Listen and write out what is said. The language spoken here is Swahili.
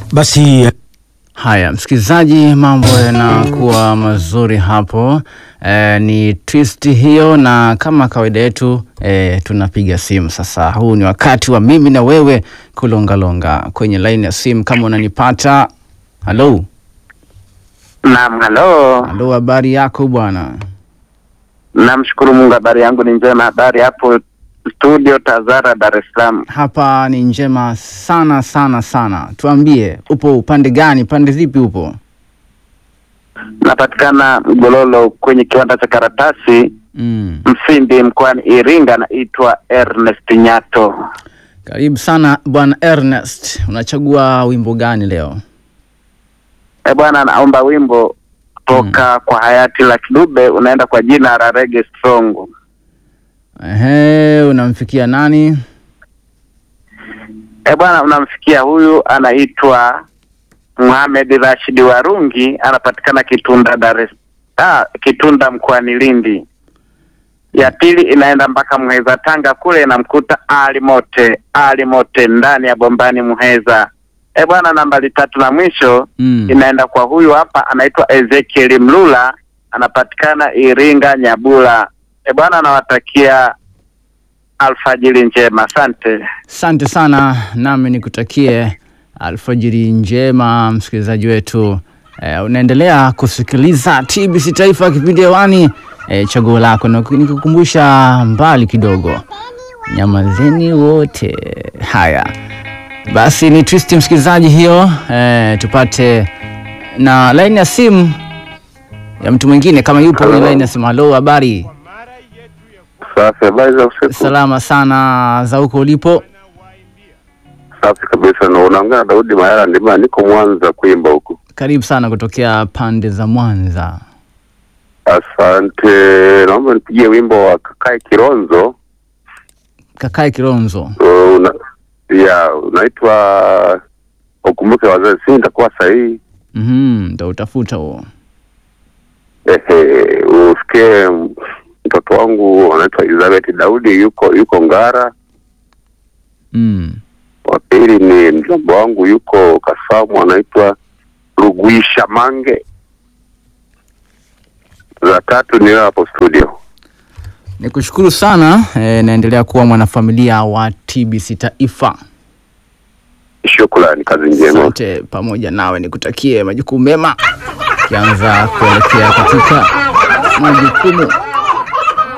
Basi Haya, msikilizaji, mambo yanakuwa mazuri hapo. E, ni twist hiyo, na kama kawaida yetu e, tunapiga simu sasa. Huu ni wakati wa mimi na wewe kulongalonga kwenye laini ya simu. Kama unanipata, halo Naam, halo. halo, habari yako bwana? Namshukuru Mungu, habari yangu ni njema. Habari hapo studio Tazara, Dar es Salaam. Hapa ni njema sana sana sana. Tuambie, upo upande gani? Pande zipi upo? Napatikana Mgololo kwenye kiwanda cha karatasi Mm. Mfindi mkoani Iringa. Naitwa Ernest Nyato. Karibu sana bwana Ernest, unachagua wimbo gani leo? E bwana, naomba wimbo kutoka kwa hayati Lucky Dube unaenda kwa jina la Reggae Strong. Ehe, unamfikia nani? E bwana, unamsikia huyu anaitwa Muhamed Rashidi Warungi, anapatikana Kitunda, Dar es ah, Kitunda mkoani Lindi. Ya pili inaenda mpaka Muheza Tanga kule, inamkuta Ali Mote, Ali Mote ndani ya Bombani Muheza. E bwana, nambari tatu na mwisho Mm. inaenda kwa huyu hapa anaitwa Ezekiel Mlula, anapatikana Iringa Nyabula. E bwana, nawatakia alfajiri njema, asante. Asante sana, nami nikutakie alfajiri njema msikilizaji wetu. Eh, unaendelea kusikiliza TBC Taifa, kipindi hewani, eh, chaguo lako, na nikikukumbusha mbali kidogo, nyamazeni wote. Haya basi, ni twist msikilizaji hiyo. Eh, tupate na laini ya simu ya mtu mwingine kama yupo kwenye laini ya simu. Halo, habari? Safi, habari za usiku. Salama sana za huko ulipo. Safi kabisa, na unaongea na Daudi Mayara Ndima, niko Mwanza kuimba huku. Karibu sana kutokea pande za Mwanza. Asante, naomba nipigie wimbo wa Kakae Kironzo. Kakae Kilonzo. Uh, una, ya unaitwa ukumbuke wazazi, si nitakuwa sahihi. Mhm, ndo utafuta huo. Ehe, usikie mtoto wangu anaitwa Elizabeth Daudi, yuko yuko Ngara. Mm. Wa pili ni mjomba wangu yuko Kasamu, anaitwa Rugwisha Mange. Za tatu ni wewe hapo studio. Nikushukuru sana e, naendelea kuwa mwanafamilia wa TBC Taifa. Shukrani, kazi njema. Sote pamoja nawe nikutakie majukumu mema, ukianza kuelekea katika majukumu